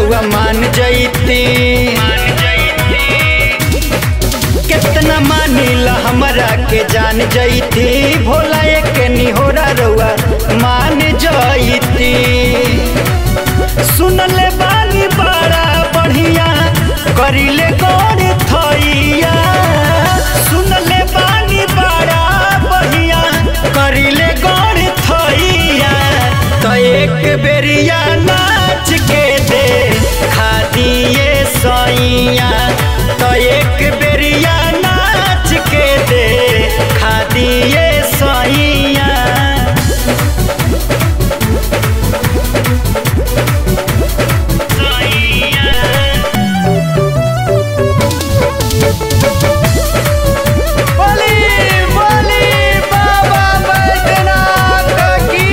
रउआ मान जैती कितना मानिला हमरा के जान जैती भोला एक निहोरा रउआ मान जैती सुनले बानी बड़ा बढ़िया करिले गौर थैया सुनले बानी बड़ा बढ़िया करिले गौर थैया तो एक बेरिया नाच के दे खा दिए सैया तो एक बेरिया नाच के दे खा दिए सैया बोली बोली बाबा बैद्यनाथ की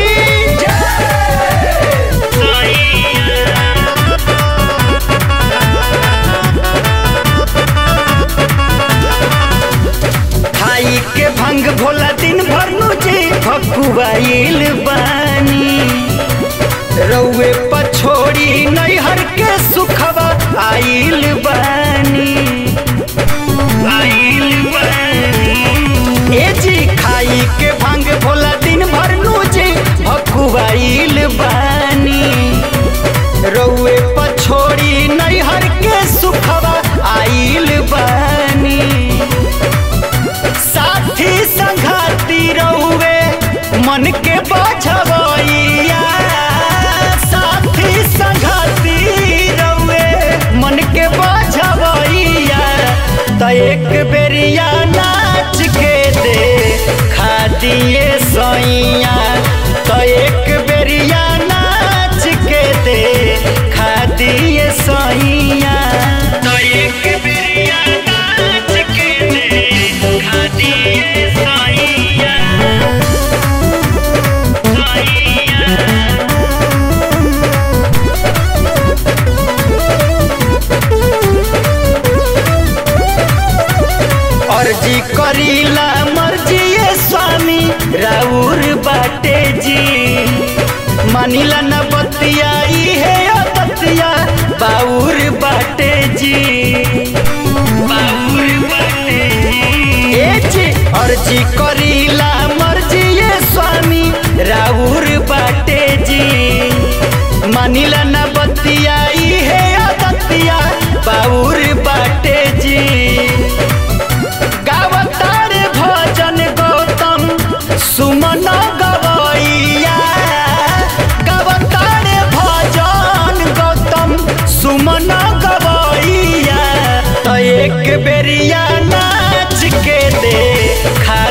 खाई के भंग भोला दिन भर नुचे भकुआइल बानी रउए पछोड़ी नैहर के सुखवा आइल बानी आइल बानी ए जी खाई के भंग भोला दिन भर नुचे भकुआइल बानी रउए पछोड़ी नैहर के सुखवा आइल बानी साथी संघाती रहुए मन के बझवैया साथी संघाती रहुए मन के बझवैया तो एक बेरिया नाच के दे खा दिए सैया तो एक बेरिया नाच के दे खा दिए सैया तो एक बेरिया नाच के दे खा दिए सैया अर्जी करीला मर्जी ये स्वामी राउर बाटे जी मानिला न बतिया इहे बतिया बाउर बाटे जी बाउर बाटे ए जी अर्जी करीला मर्जी ये स्वामी राउर बाटे जी मानिला न बतिया इहे बतिया बाउर बाटे जी गावतार भजन गौतम सुमन गवैया गावतार भजन गौतम सुमन गवैया तो एक बेरिया नाच के दे खा